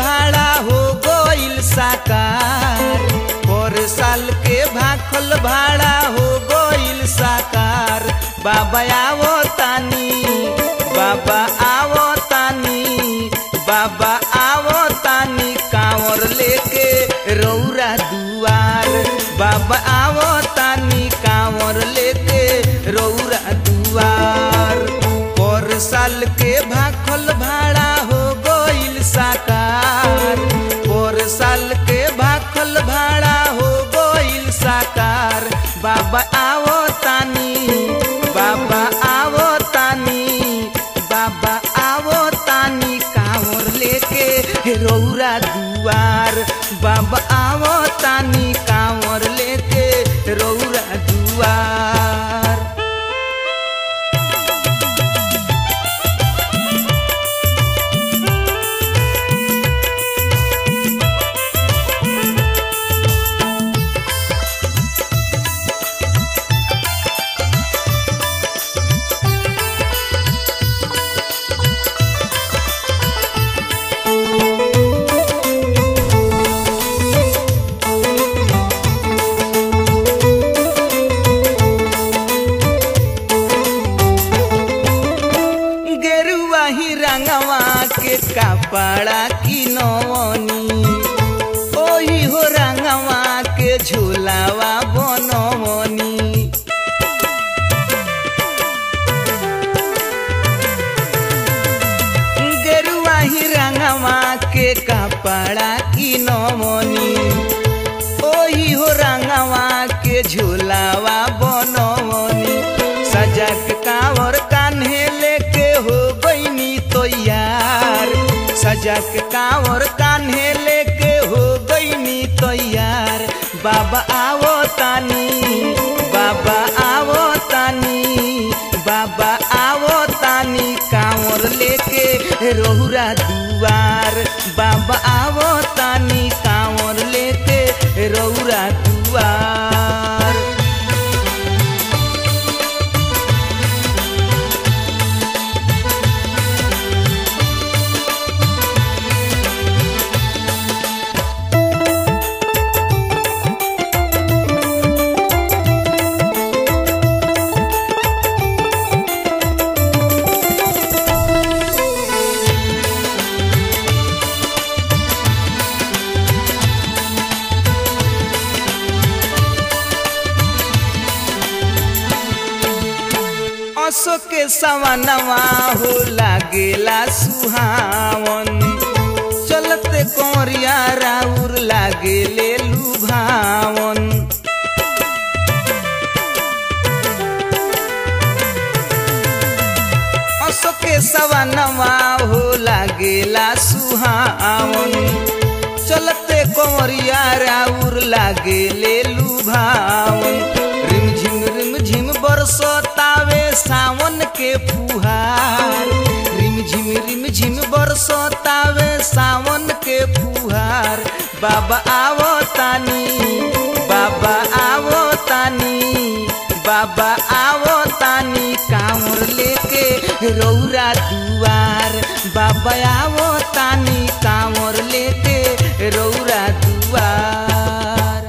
भाड़ा हो गइल साकार पर साल के भाखल भाड़ा हो गइल साकार बाबा आवो तानी बाबा आवो तानी बाबा आवो तानी कांवर लेके रौरा दुआर बाबा आवो तानी कांवर लेके रौरा दुआर पर साल के भाखल भाड़ा हो गइल साकार पर साल के भाखल भाड़ा हो गइल साकार बाबा आवो तानी बाबा आवो तानी बाबा आवो तानी कांवर लेके रौरा दुआर बाबा आवो तानी कांवर लेके रौरा दुआर गेरुआ ही रंगवा के कपड़ा की नवनी ओही हो रंगवा के झूलावा बनवनी गेरुआ ही रंगवा के कपड़ा की नवनी ओही हो रंगवा के झूलावा बनवनी सजा के कांवर कान्हे लेके हो गईनी तो यार सजा के कांवर कान्हे लेके हो गईनी तो यार बाबा आवो तानी बाबा आवो तानी बाबा आवो तानी कांवर लेके रोहुरा दुआर बाबा आवो तानी कांवर लेके रौरा दुआर असो के सवनवा हो लागेला सुहावन चलते कोरिया राउर लागेले लुभावन असो के सवनवा हो लागेला सुहावन चलते कोरिया राउर लागेले लुभावन रिमझिम रिमझिम बरसतावे सावन के फुहार रिमझिम रिमझिम बरसतावे सावन के फुहार बाबा आवो तानी बाबा आवो तानी बाबा आवो तानी कांवर लेके रौरा दुआर बाबा आवो तानी कांवर लेके रौरा दुआर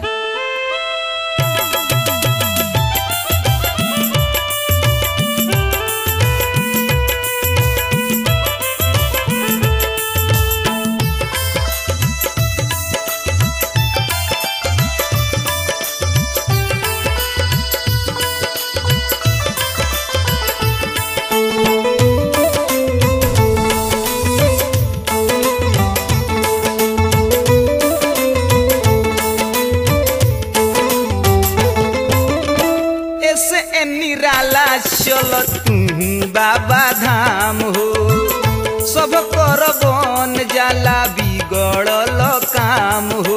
ऐसे ए निराला चल तू बाबा धाम हो सब कर बन जाला बिगड़ल काम हो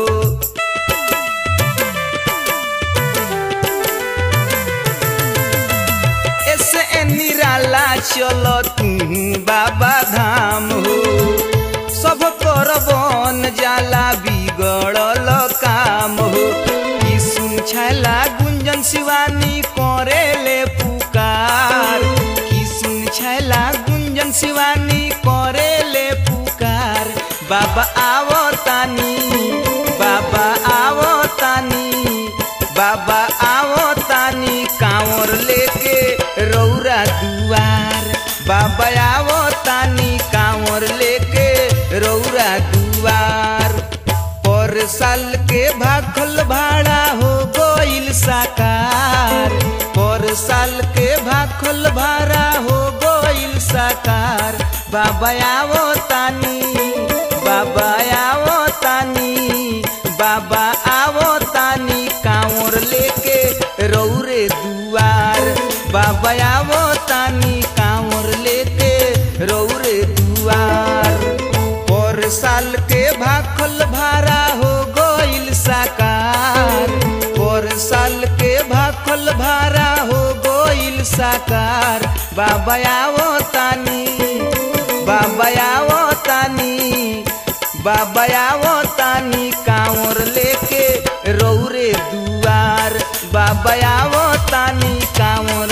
ऐसे ए निराला चल तू बाबा धाम हो सब कर बन जाला बिगड़ल काम हो ई सुन छैला गुंजन शिवानी करे ले पुकार की सुन छैला गुंजन शिवानी करे ले पुकार बाबा बाबा आवो तानी बाबा आवो तानी बाबा आवो तानी कांवर लेके रौरा दुआर बाबा आवो तानी कांवर लेके रौरा दुआर पर साल के भाखल भाड़ा हो गइल साकार पर साल के भाखल भाड़ा हो गइल साकार बाबा आवो तानी बाबा आवो तानी बाबा आवो तानी कांवर लेके रौरे दुआर बाबा आवो तानी कांवर लेके रौरे दुआर पर साल के भाखल भाड़ा हो गइल साकार पर साल के भाखल भाड़ा हो गइल साकार बाबा आवो तानी बाबा आवो तानी बाबा आवो तानी कांवर लेके रौरे दुआर बाबा आवो तानी कांवर